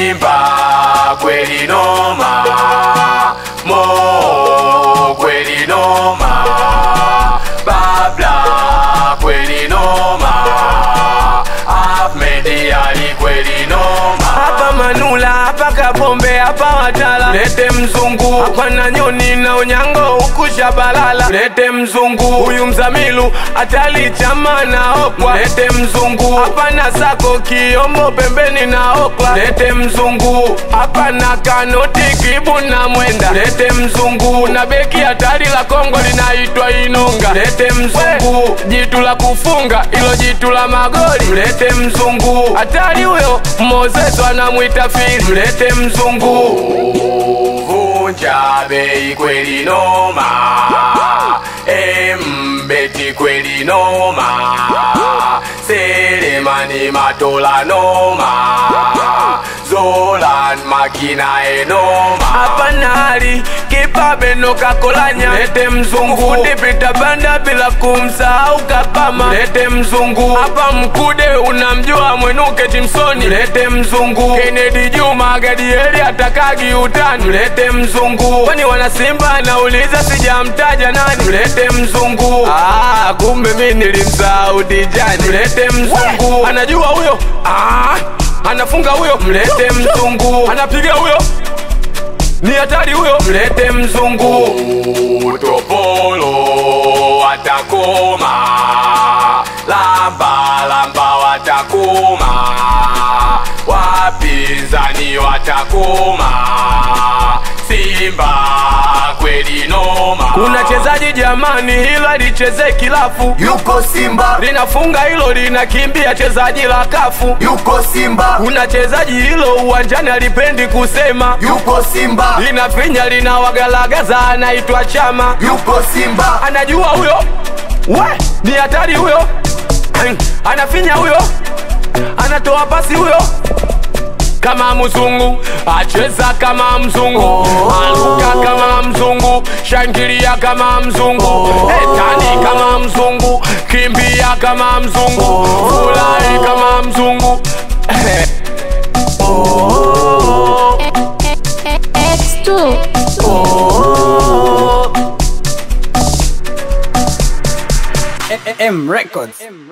Simba kweli noma, Mo kweli noma, Babla kweli noma, Ahmed Ali kweli noma. hapa Manula, hapa Kapombe, hapa Watala, lete mzungu hapa na nyoni na unyango huku Shabalala, lete mzungu huyu Mzamilu atali chama na okwa, lete mzungu hapa na Sako Kiombo pembeni na okla, lete mzungu hapa na Kanoti Kibu na Mwenda, lete mzungu na beki hatari la Kongo linaitwa Inonga, lete mzungu jitu la kufunga ilo jitu la magoli, mlete mzungu hatari huyo Moses anamwita fili, mlete mzungu Vunja bei kweli noma, Embeti kweli noma, Selemani Matola noma, Zolan Makina enoma. hapa na hali kipabe no kakolanya, lete mzungu dipita banda bila kumsahau Kapama, lete mzungu hapa Mkude unamjua Mwenuke Timsoni, lete mzungu Kennedy Juma Gadieli atakagi utani, lete mzungu kwani wana Simba anauliza sijamtaja nani, lete mzungu ah, kumbe mimi nilimsahau Dijani, lete mzungu anajua huyo ah, anafunga huyo, mlete mzungu anapiga huyo ni hatari huyo, mlete mzungu Utopolo watakoma, lamba lamba watakoma, wapinzani watakoma, Simba kweli noma. kuna chezaji jamani, hilo alicheze kilafu, yuko Simba, linafunga hilo linakimbia, chezaji la kafu. yuko Simba, Kuna chezaji hilo uwanjani alipendi kusema, yuko Simba, linafinya linawagalagaza, anaitwa Chama, yuko Simba, anajua huyo, we ni hatari huyo, anafinya huyo, anatoa pasi huyo kama mzungu acheza kama mzungu aluka kama mzungu shangilia kama mzungu etani kama mzungu kimbia kama mzungu furahi kama mzungu X2 M Records.